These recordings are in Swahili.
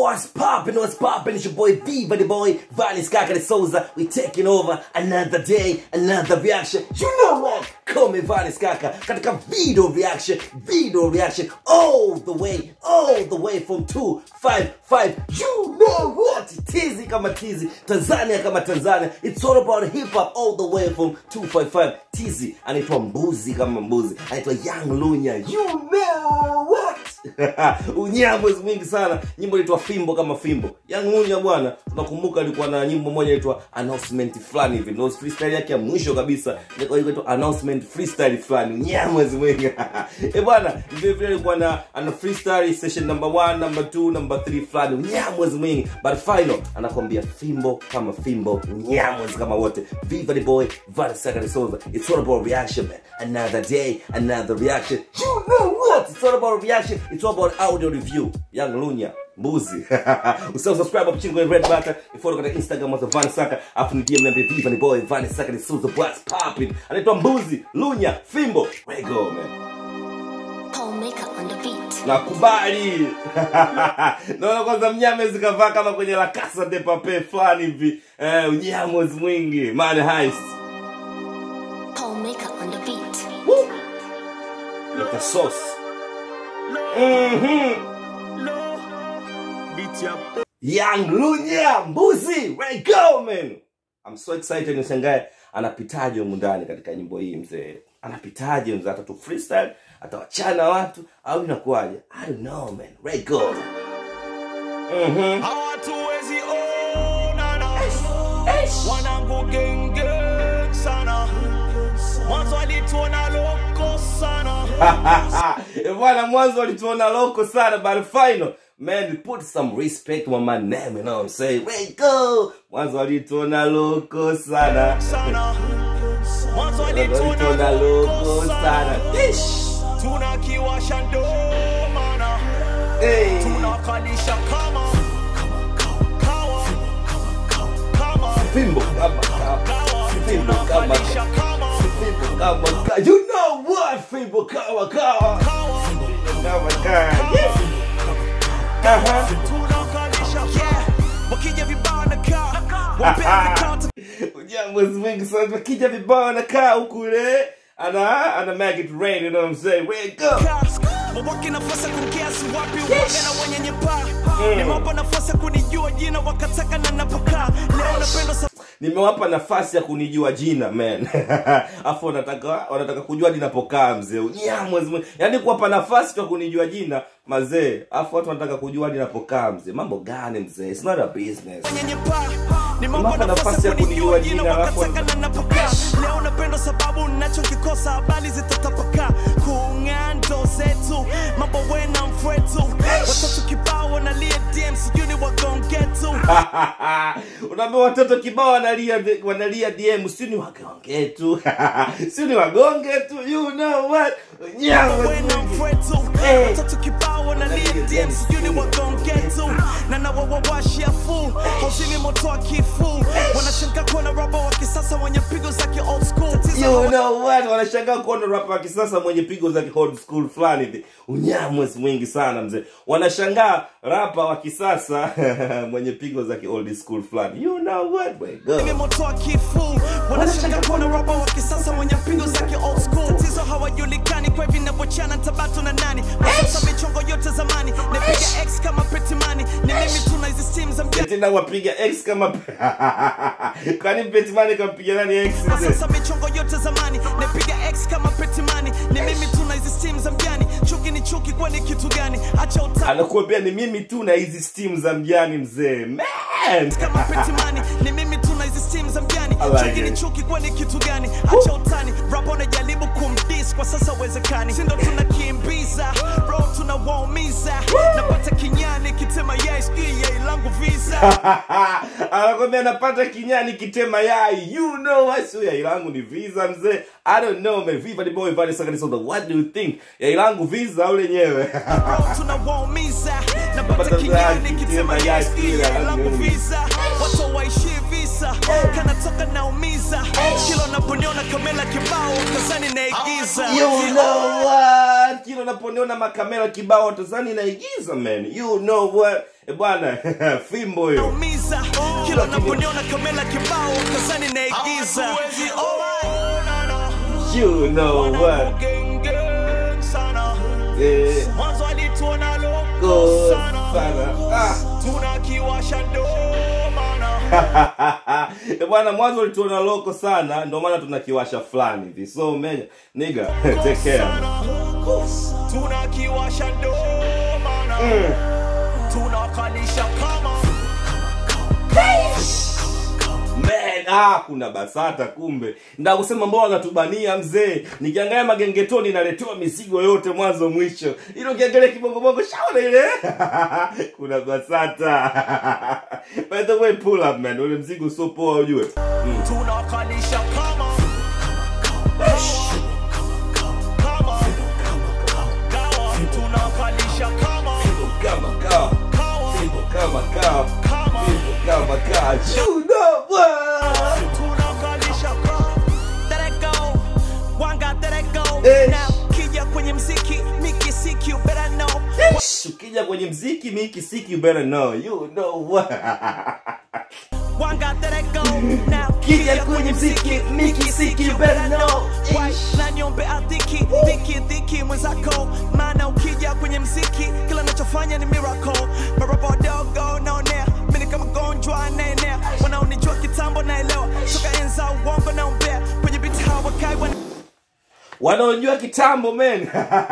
What's poppin', what's poppin'? It's your boy Viva the boy, Valis Kakari Souza. We taking over another day, another reaction. You know what? Come Valis Kaka. Katika video reaction, video reaction, all the way, all the way from 255. You know what? Tizi kama tizi, Tanzania kama Tanzania. It's all about hip hop all the way from 255. Tizi anaitwa mbuzi kama mbuzi, anaitwa Young Lunya. You know what? unyamwezi mwingi sana nyimbo inaitwa fimbo kama fimbo yangunya bwana tunakumbuka alikuwa na nyimbo moja inaitwa announcement fulani hivi ndio freestyle yake ya mwisho kabisa ilikuwa inaitwa announcement freestyle fulani unyamwezi mwingi eh bwana vile vile alikuwa na ana freestyle session number 1 number 2 number 3 fulani unyamwezi mwingi but final anakwambia fimbo kama fimbo unyamwezi kama wote viva the boy Vada Sakari Souza it's all about reaction man another day another reaction you know what it's all about reaction it's all about audio review young lunya mbuzi usisahau subscribe hapo chini kwenye red button ifollow katika instagram wa Van Saka afu ni DM niambie viva ni boy Van Saka ni Souza what's popping anaitwa mbuzi lunya fimbo where you go man Homemaker on the beat. nakubali naona kwanza mnyame zikavaa kama kwenye la casa de papel fulani hivi eh, unyamwezi mwingi man heist Homemaker on the beat. Woo! Leta sauce mhm Young Lunya Mbuzi, where you go man? I'm so excited nishangae anapitaje humu ndani katika nyimbo hii mzee. Anapitaje mzee atatu freestyle, atawachana watu au inakuwaje? I don't know man. Where you go? Mhm. hawatuwezi onana wanangu genge sana mwanzo alituona loko sana Eh, bwana mwanzo walituona loko sana but final man put some respect on my name you know what I'm saying where you go mwanzo walituona loko sana sana mwanzo walituona alituona loko loko sana sana Ish. tunakiwasha ndomana Hey. tunakalisha kama kawa kama fimbo kama kama kawa fimbo kama tunakalisha kama fimbo kama kama you know what fimbo kama kama kawa kama kama yes Aha. tunakalisha yeah wakija vibao na kaa wapenzi kata Ujamwezi mwingi sana kija vibao anakaa huku ile ana ana make it rain you know what I'm saying where you go wawake nafasi ya kumkiasi wapi uwaga na wenye nyepaa nimewapa nafasi ya kunijua jina wakataka na napokaa leo napenda sa nimewapa nafasi ya kunijua jina man afu wanataka wanataka kujua ninapokaa mzee unyamwezi mwingi yaani kuwapa nafasi tu ya kunijua jina mazee afu watu wanataka kujua ninapokaa mzee mambo gani mzee it's not a business wenye nyepaa nimewapa Nimewapa nafasi ya kunijua jina jina, alafu- wakataka na napokaa leo napenda sababu ninachokikosa habari zitatapakaa kung'ando zetu mambo wena mfwetu watoto kibao wanalia dm sijui ni wagongetu unaambia watoto kibao wanalia wanalia dm si ni wagonge tu si ni wagonge tu you know what Nyamwezi wena mwingi. mfwetu Hey. watoto kibao wanalia dm sijui ni wagongetu na nawawawashia fu hauzini moto wa kifu wanashangaa kuona raba wa kisasa wenye pigo za ki old school Tatizo you know what wanashangaa kuona rapa wa kisasa mwenye pigo za old school fulani hivi unyamwezi mwingi sana mzee wanashangaa rapa wa kisasa mwenye pigo za old school fulani you know what Way go. Mimi moto wa kifu wanashanga kuona raba wa kisasa wenye pigo zake old school tatizo hawajulikani kwa hivi navyochana tabatu na nani wasasa michongo yote zamani napiga x kama petimani ni mimi tuna hizi steam za mjani tena wapiga x kama kwani petimani kampiga nani x mzee? sasa michongo yote zamani napiga x kama petimani ni mimi tuna hizi steam za mjani chuki ni chuki kwani kitu gani acha uta anakuambia ni mimi tu na hizi steam za mjani mzee man kama petimani ni mimi tuna hizi steam za mjani I like chuki ni it. chuki kwani kitu gani acha utani rap unajaribu kumdis kwa sasa uwezekani sindo tunakimbiza bro tunawaumiza napata kinyani kitema yes yai langu visa anakwambia napata kinyani kitema yai you know what's yai langu ni visa mzee i don't know man viva the boy vale sakani soda what do you think yai langu visa au lenyewe bro tunawaumiza napata kinyani kitema yes yai langu visa watu waishi visa kanatoka naumiza kila unaponiona kamela kibao kazani naigiza you know what what kila unaponiona makamera kibao tazani naigiza man you know what Eh, bwana fimbo hiyo naumiza kila unaponiona kamela kibao kazani naigiza you know what eh mwanzo alituona go loko sana sana ah tunakiwasha ndomana Eh, bwana mwanzo ulituona loko sana ndio maana tunakiwasha fulani hivi so menya nigga take care tunakiwasha ndomana tunakalisha kama Man, ah, kuna basata kumbe nda kusema mbona wanatubania mzee nikiangalia magengetoni naletewa mizigo yote mwanzo mwisho ilo kiangalia kibongobongo shaona ile kuna basata by the way pull up man ule mzigo sio poa ujue tunakalisha kama kama gawa tunakalisha kama kama kaa kawa Fimbo kama kaa kama Fimbo kama kaa chudo bwana tunakalisha kama Let it go one got let it go Eh. now kija kwenye mziki mikisiki you better know Ish, ukija kwenye mziki miki siki you better know you know what one got let it go now Kija kwenye mziki, miki siki, you better know. Why, na niombe adhiki dhiki dhiki mwenzako maana ukija kwenye mziki kila nachofanya ni miracle marapa wadogo naonea mini kama gonjwa naenea wanaonijua kitambo naelewa toka enza uongo naombea kwenye biti hawakai wana wanaojua kitambo men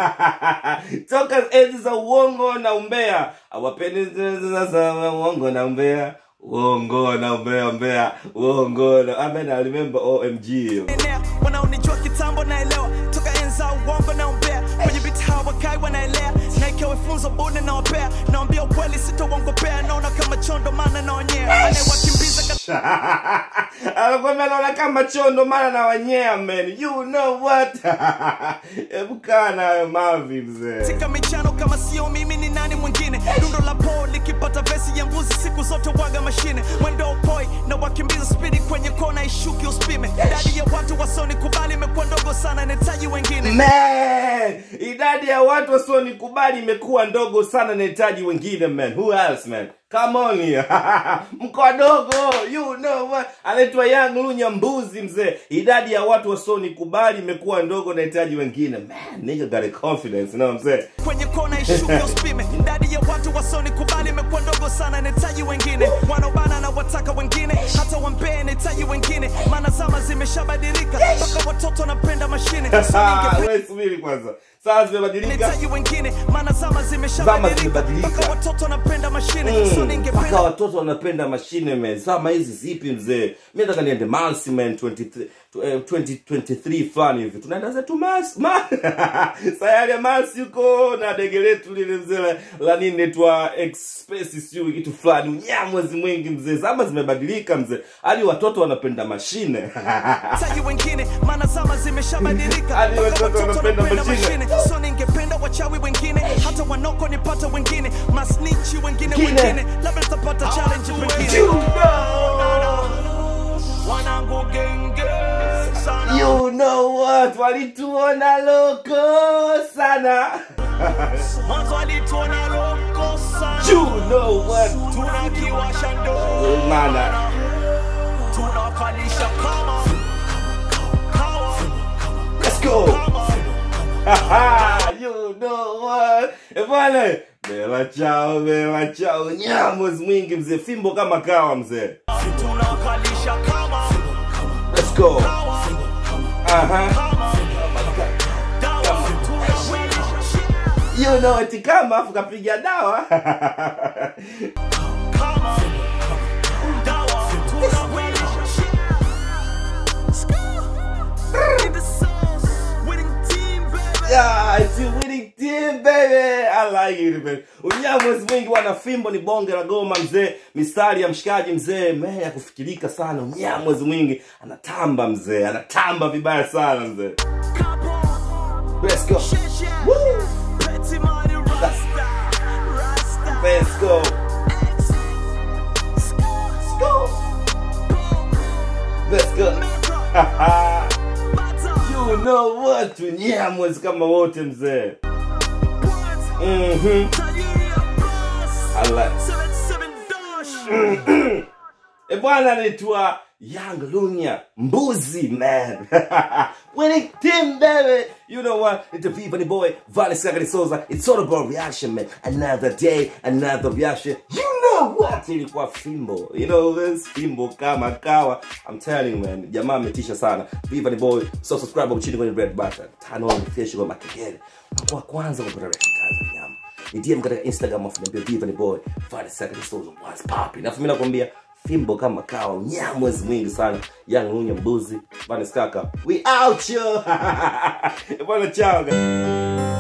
toka enzi za uongo na umbea awapendi za uongo na umbea uongo na umbea umbea uongo na amen I remember omg enea wanaonijua kitambo naelewa toka enza uongo naombea kwenye biti hawakai wanaelea na ikiwa funzo bune naopea naambia ukweli sitauongopea naona kama chondo maana naonyea anayewakimbiza anakwambia naona kama chondo maana na wanyea man you know what hebu kaa nayo mavi mzee katika michano kama sio mimi ni nani mwingine dundo la po likipata vesi ya mbuzi siku zote waga mashine mwendo upoi na wakimbiza spidi kwenye kona ishuki uspime idadi ya watu wasoni kubali imekuwa ndogo sana nahitaji wengine man idadi ya watu wasionikubali imekuwa ndogo sana nahitaji wengine man who else man come on here mkoa dogo you know what anaitwa young lunya mbuzi mzee idadi ya watu wasionikubali imekuwa ndogo nahitaji wengine man nigga got a confidence you know what I'm saying kwenye kona ishuki uspime idadi ya watu wasoni kubali imekuwa ndogo sana nahitaji wengine wanaobana na wataka wengine hata wampee nahitaji wengine maana zama zimeshabadilika mpaka watoto wanapenda mashine so Ah, ningependa wewe subiri kwanza saa zimebadilika nahitaji wengine maana zama Zama zimeshabadilika zimebadilika. mpaka watoto wanapenda mashine so mpaka ningependa watoto wanapenda mashine man zama hizi zipi mzee mi nataka niende Mars man 23 eh, 2023 fulani hivi tunaenda zetu Mars Ma- sayari ya Mars yuko na dege letu lile mzee la- la nini netwa express siu kitu fulani unyamwezi mwingi mzee zama zimebadilika mzee hadi watoto wanapenda mashine nahitaji wengine maana zama zimeshabadilika Hadi mpaka watoto watoto wanapenda wanapenda mashine. mashine so ningependa wachawi wengine hata wanoko nipata wengine masnichi wengine Kine. wengine labda nitapata challenge pengine wanangu genge sana you know what walituona loko sana mwanzo alituona loko sana you know what tunakiwasha ndo Mana. tunakalisha kama kawa Let's go. kama you know what? Eh, bwana. Bela chao, bela chao. Nyamos mwingi mzee, fimbo kama kawa mzee. tunakalisha kama Let's go. kawa Aha. kama dawa tunawilisha You know eti kama afu kapiga dawa. kama dawa tunawilisha in the sauce winning team baby yeah, it's a winning team baby. I like it man. Unyamos mwingi wana fimbo ni bonge la goma mzee. Mistari ya mshikaji mzee, me ya kufikirika sana. Unyamos mwingi anatamba mzee, anatamba vibaya sana mzee. Let's go. Woo. Petty money rasta rasta Let's go. Let's go. Let's go. you know what? Tunyamwezi kama wote mzee. Mhm. I like. E bwana anaitwa Young Lunya Mbuzi man. Winning team baby. You know what? It's the Viva the boy, Vale Sagari Souza. It's all about reaction man. Another day, another reaction. You know what? Ilikuwa fimbo. You know this fimbo kama kawa. I'm telling you man. Jamaa ametisha sana. Viva the boy. So subscribe hapo chini kwenye red button. Turn on notification kwa makengele. Kwa kwanza kupata reaction kazi ya nyama. Ni DM katika Instagram afu niambia Viva the boy. Vale Sagari Souza was popping. Alafu mimi nakwambia fimbo kama kawa nyamwezi mwingi sana young lunya mbuzi vanes kaka we out yo bwana chao guys.